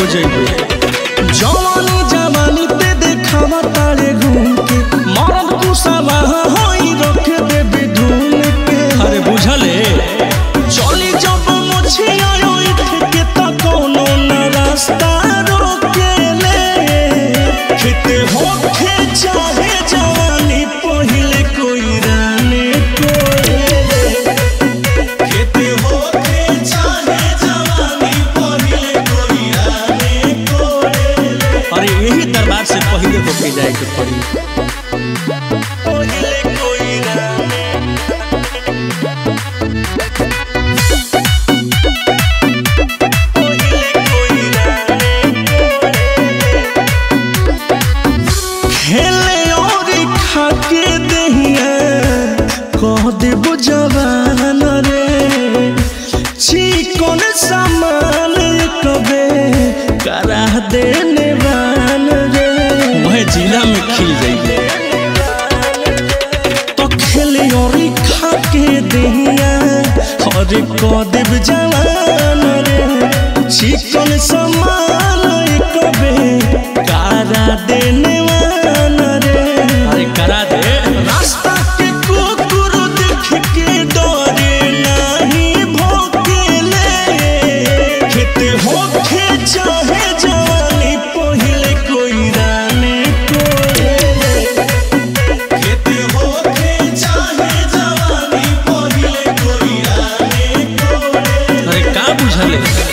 हो जाइबे जवानी जवानी पे देखावा तारे घूम के मरद कुसावा होई रख दे बिधुन के अरे बुझले चली जब मुझिया उठ के त कोनो न रास्ता रोकेले खेते होखे चाहे जवानी पहिले कोई राने कोले खेते होखे चाहे जवानी पहिले कोई राने कोले अरे यही दरबार से पहले होके जाए के पड़ी पहिले कोई राने पहिले कोई राने खेले और खाके दहिया कह देबो जवान रे चिकन सामान कबे करा देने वान रे वह जिला में खिल जाइबे तो खेले और खाके दहिया और कह देब जवान रे चिकन सामान कबे करा देने वान रे अरे करा दे रास्ता के कुकुर देख के डरे नहीं भोकेले खेते होखे चाहे जवानी पहिले कोई राने कोले खेते होखे चाहे जवानी पहिले कोई राने कोले अरे का बुझले